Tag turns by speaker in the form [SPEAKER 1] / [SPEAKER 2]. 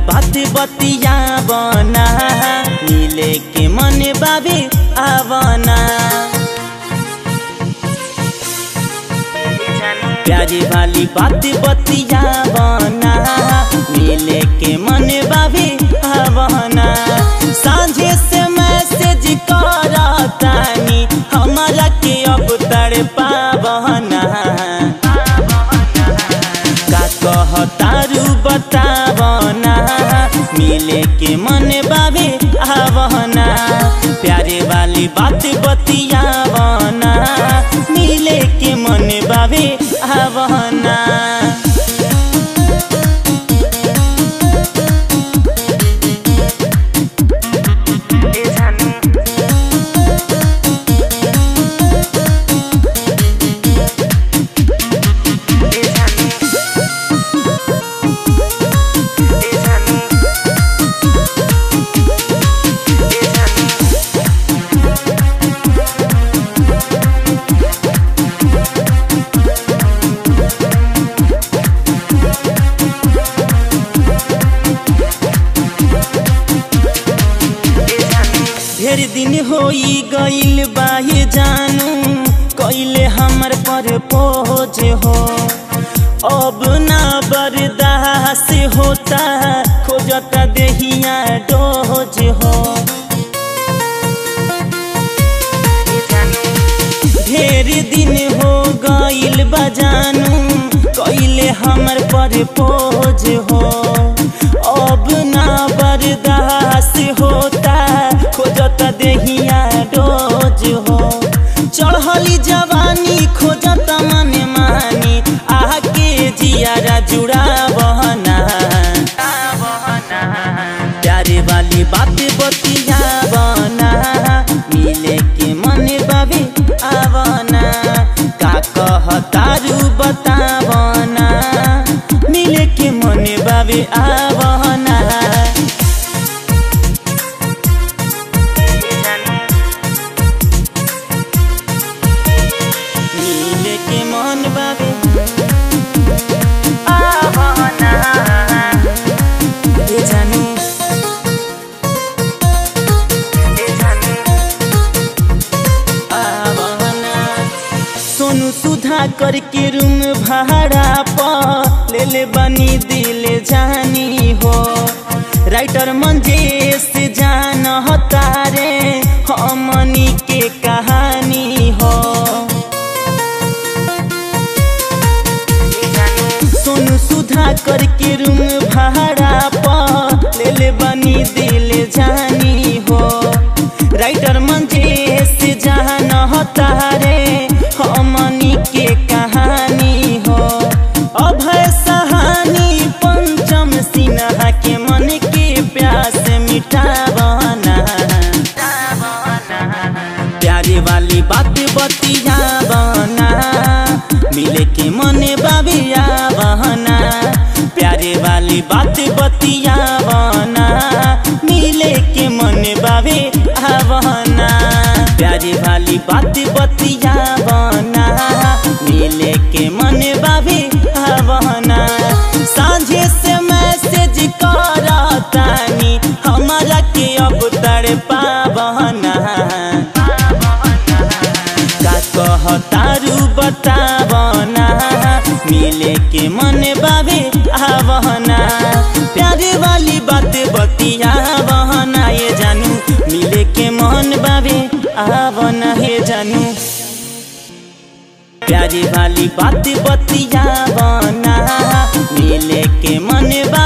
[SPEAKER 1] बात बतिया बना मिले के मन बाबे आवना प्यारी वाली बात बतिया बना मिले के मन बाबे आवना सांझे से मैसेज करतानी हमारा के अब तड़ पावना का कहतारू बतावना मिले के मन बाबे आवना प्यारे वाली बात बतियावना मिले के मन बाबे आवना ढेर दिन होई गइल बाहे जानू कइले हमर पर पहुँच हो अब ना बर्दाश्त होता खोजता देहिया डोज हो ढेर दिन हो गइल बा जानू कइले हमर पर पहुँच हो अब ना बर्दाश्त होता खोजता देहिया डोज हो चढ़ली जवानी खोजता मने मानी आके जियारा जुड़ा बहना प्यारे वाली बात बतिया बना मिले के मन बाबे आवना का कहतारू बतावना मिले के मन बाबे आवना मिले के मन बाबे आवना ए जानू आवना सोनू सुधा करके रूम भाड़ा पर ले ले बनी दिल जानी हो राइटर मंजेश जान तारे हमनी के कहानी हो सोनू सुधा करके रूम भाड़ा पर ले ले बनी दिल जानी हो राइटर मंजेश जान तारे हमनी के कहानी हो अभय सहानी पंचम सिन्हा के मन के प्यास मिटावना प्यारे वाली बात बतिया बना मिले के मन बाबिया बहना प्यारे वाली बात बतिया बना मिले के मन बाबे आवना प्यारे वाली बात बतिया बना मिले के मन बाबे आवना सांझे से मैसेज करतानी हमारा के अब तड़ पावना का कहतारू बतावना मिले के मन बाबे आवना प्यारे वाली बात बतिया बहना ये जानू मिले के मन बाबे आवना हे जानू प्यारी वाली बात बतिया बना मिले के मन बा